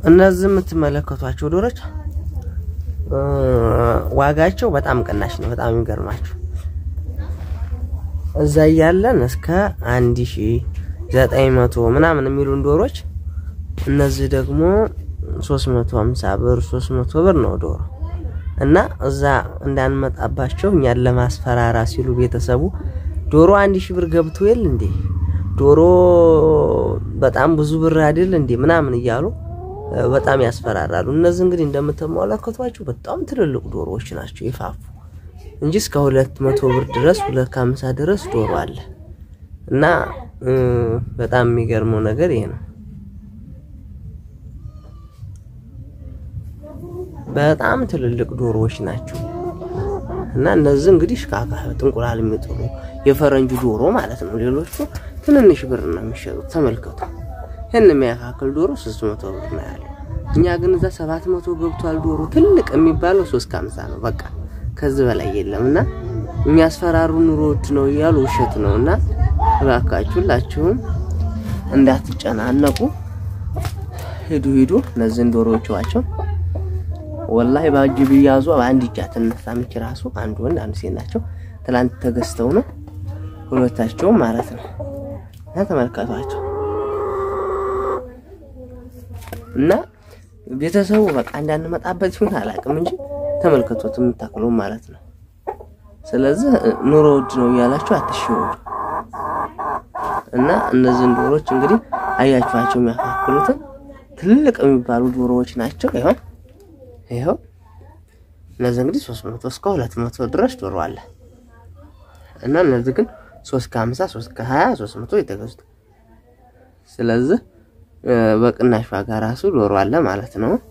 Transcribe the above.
እነዚህ የምትመለከቷቸው ዶሮች ዋጋቸው በጣም ቅናሽ ነው። በጣም የሚገርማችሁ እዛ እያለን እስከ አንድ ሺ ዘጠኝ መቶ ምናምን የሚሉን ዶሮች እነዚህ ደግሞ ሶስት መቶ ሀምሳ ብር ሶስት መቶ ብር ነው ዶሮ እና እዛ እንዳንመጣባቸው እኛን ለማስፈራራ ሲሉ ቤተሰቡ ዶሮ አንድ ሺህ ብር ገብቶ የለ እንዴ ዶሮ በጣም ብዙ ብር አይደል እንዴ ምናምን እያሉ በጣም ያስፈራራሉ። እነዚህ እንግዲህ እንደምትመለከቷቸው በጣም ትልልቅ ዶሮዎች ናቸው ይፋፉ እንጂ እስከ ሁለት መቶ ብር ድረስ ሁለት ከሀምሳ ድረስ ዶሮ አለ እና በጣም የሚገርመው ነገር ይሄ ነው። በጣም ትልልቅ ዶሮዎች ናቸው እና እነዚህ እንግዲህ ሽካካ እንቁላል የሚጥሉ የፈረንጁ ዶሮ ማለት ነው። ሌሎቹ ትንንሽ ብር ነው የሚሸጡት። ተመልከቱ። ይህን የሚያካክል ዶሮ ሶስት መቶ ብር ነው ያለው። እኛ ግን እዛ ሰባት መቶ ገብቷል ዶሮ። ትልቅ የሚባለው ሶስት ከሀምሳ ነው። በቃ ከዚህ በላይ የለም እና የሚያስፈራሩ ኑሮ ውድ ነው እያሉ ውሸት ነው እና እባካችሁ ሁላችሁም እንዳትጨናነቁ ሂዱ ሂዱ። እነዚህን ዶሮዎች ዋቸው ወላሂ በእጅ ቢያዙ በአንድ እጃ ትነሳምች ራሱ አንድ ወንድ አንድ ሴት ናቸው። ትላንት ተገዝተው ነው ሁለታቸውም ማለት ነው እና ተመልከቷቸው እና ቤተሰቡ በቃ እንዳንመጣበት ይሁን አላውቅም እንጂ ተመልከቶት የምታክሉ ማለት ነው። ስለዚህ ኑሮ ውድ ነው እያላችሁ አትሽወዱ እና እነዚህን ዶሮዎች እንግዲህ አያችኋቸው የሚያካክሉትን ትልቅ የሚባሉ ዶሮዎች ናቸው። ይሆን ይኸው እነዚህ እንግዲህ ሶስት መቶ እስከ ሁለት መቶ ድረስ ዶሮ አለ እና እነዚህ ግን ሶስት ከሀምሳ ሶስት ከሀያ ሶስት መቶ የተገዙት ስለዚህ በቅናሽ ዋጋ ራሱ ዶሮ አለ ማለት ነው።